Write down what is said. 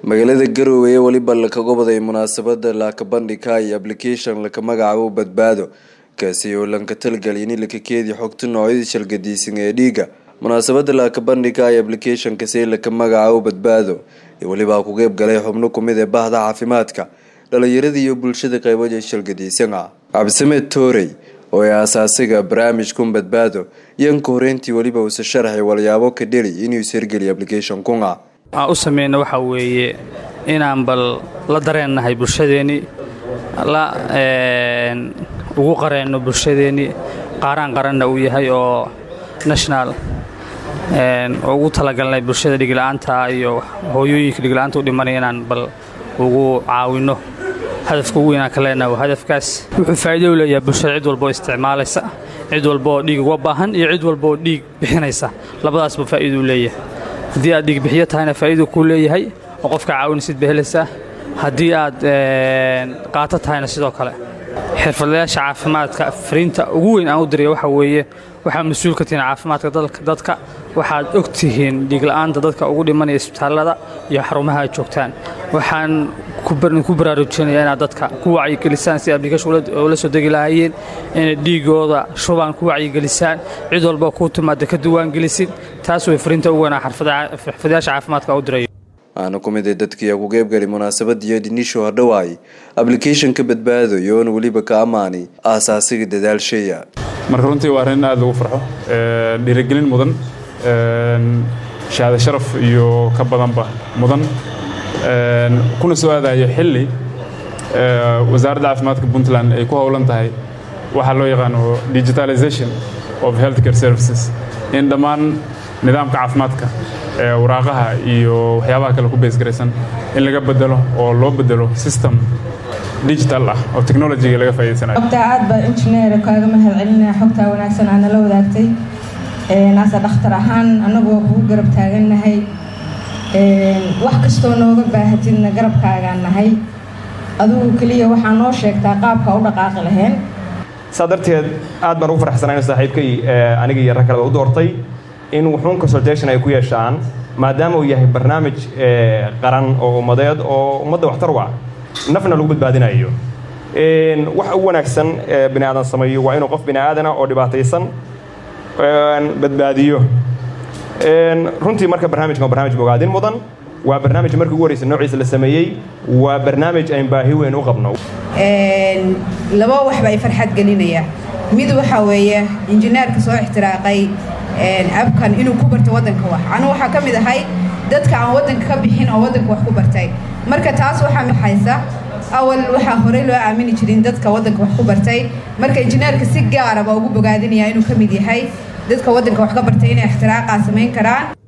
magaalada garowe ee weliba lakaga waday munaasabada laakabandhika iyo application laka magacaabo badbaado kaasi oo lanka talgaliya in laka keediya xogta noocyadii shalgadiisan ee dhiiga munaasabada laakabandhika iyo applicationkasi laka magacaabo badbaado iyo welibaa ku qeyb galay xubno kumid ee bahda caafimaadka dhalinyarada iyo bulshada qeybaja shalgadiisan ah cabdisameed toorey oo ee asaasiga barnaamijkun badbaado yanka horeyntii weliba uuse sharaxay walyaabo ka dheli inuu ishergeliya application kunga waxaan u sameyna waxaa weeye inaan bal la dareennahay bulshadeennii la ugu qareenno bulshadeennii qaaraan qaranna uu yahay oo national oo ugu talagalnay bulshada dhigla-aanta iyo hooyooyinka dhigla-aanta u dhimanaya inaan bal ugu caawinno hadafka ugu weynaan ka leenaha waa hadafkaas wuxuu faa'iido u leeyahay bulshada cid walba oo isticmaalaysa cid walba oo dhiig uga baahan iyo cid walba oo dhiig bixinaysa labadaasba faa'iido u leeyahay haddii aad dhiigbixiyo tahayna faa'iidu kuu leeyahay oo qofka caawinaysid ba helaysaa haddii aad qaato tahayna sidoo kale xirfadlayaasha caafimaadka fariinta ugu weyn aan u diraya waxaa weeye waxaad mas-uul ka tihiin caafimaadka dadka waxaad og tihiin dhiigla'aanta dadka ugu dhimanaya isbitaallada iyo xarumaha aad joogtaan waxaan ku baraarujinaya inaad dadka ku wacyigelisaan si application ula soo degi lahaayeen inay dhiigooda shubaan ku wacyigelisaan cid walba kuu timaada ka duwaangelisid taas way fariinta ugu weynaa xirfadayaasha caafimaadka u dirayo waxaana ku mid ee dadkii ku qeybgali munaasabadiiyo dhinisho hordhawaay applicationka badbaado iyoona weliba ka ammaani aasaasiga dadaalshaya marka runtii waa arrin aad lagu farxo dhiirigelin mudan shahaado sharaf iyo ka badanba mudan kuna soo aadayo xilli wasaaradda caafimaadka puntland ay ku howlan tahay waxaa loo yaqaano digitalization of healthcare services in dhammaan nidaamka caafimaadka waraaqaha iyo waxyaabaha kale ku beesgaraysan in laga bedelo oo loo bedelo system digital ah oo technologyga laga faa'iidaysanayo xogtaa aad baa injineer kaaga mahad celinaya xogtaa wanaagsan aa nala wadaagtay naase dhakhtar ahaan annagu waa kugu garab taagannahay wax kastoo nooga baahatidna garabkaagaan nahay adugu keliya waxaa noo sheegtaa qaabka u dhaqaaqi lahayn saa darteed aad baan ugu farxsanayno saaxiibkay aniga iyo rag kaleba u doortay in wuxuun consultation ay ku yeeshaan maadaama uu yahay barnaamij qaran oo ummadeed oo ummadda waxtar u ah nafna lagu badbaadinayo wax u wanaagsan bini aadan sameeyo waa inuu qof bini aadana oo dhibaataysan badbaadiyo runtii marka barnaamijkan waa barnaamij bogaadin mudan waa barnaamij markii ugu horreysa noociisa la sameeyey waa barnaamij ayn baahi weyn u qabno laba waxba ay farxad gelinaya mid waxaa weeye injineerka soo ixtiraaqay abkan inuu ku barto waddanka wax anu waxaa ka mid ahay dadka aan waddanka ka bixin oo waddanka wax ku bartay marka taas waxaa maxaysa awal waxaa horey loo aamini jirin dadka waddanka wax ku bartay marka injineerka si gaara baa ugu bogaadinaya inuu ka mid yahay dadka waddanka wax ka bartay inay ixtiraaqaa samayn karaan